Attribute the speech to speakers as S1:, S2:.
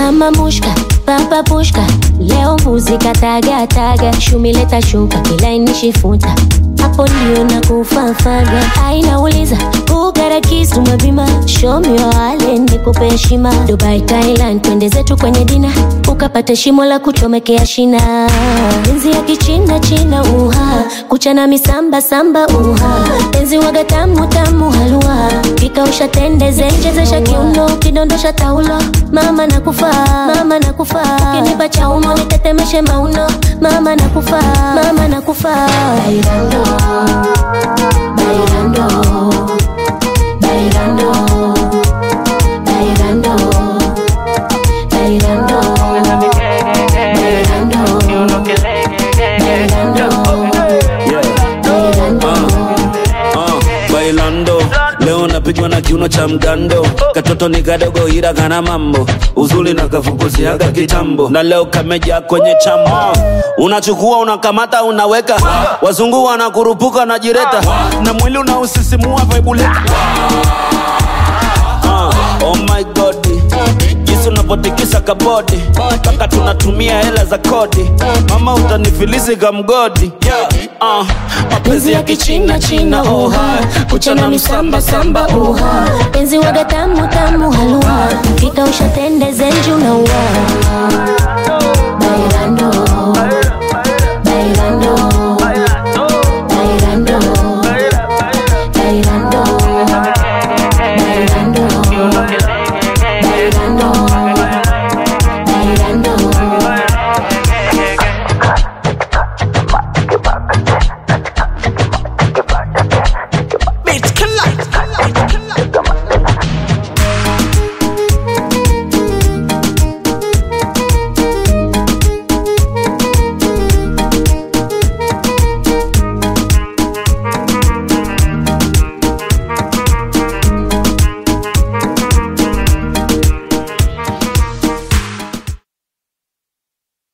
S1: mama mushka papa pushka leo mbuzi katagataga shumileta shuka kilainishi-futa hapo ndio na kufafaga ainauliza ugarakisu mabima shomio wale nikupe heshima dubai thailand twende zetu kwenye dina ukapate shimo la kuchomekea shina enzi ya kichina china uha kuchana misamba samba uha enzi waga tamu tamu halua kikausha tende zenjezesha kiuno kidondosha taulo mama nakufa mama nakufa kinipa chaumo nitetemeshe mauno mama nakufa mama nakufa bailando bailando bailando bailando bailando
S2: Uh, bailando leo napigwa na kiuno cha mgando katoto ni kadogo ila kana mambo uzuri na kafukuziaga kitambo na leo kameja kwenye chama unachukua unakamata unaweka wazungu wanakurupuka na jireta na mwili unausisimua vaibuleta uh, oh my god jinsi unapotikisa kabodi mpaka tunatumia hela za kodi mama utanifilisi kamgodi yeah. uh, mapenzi ya kichina china oha kuchana misamba samba oha
S1: penzi waga tamu tamu halua kikausha tende zenju na ua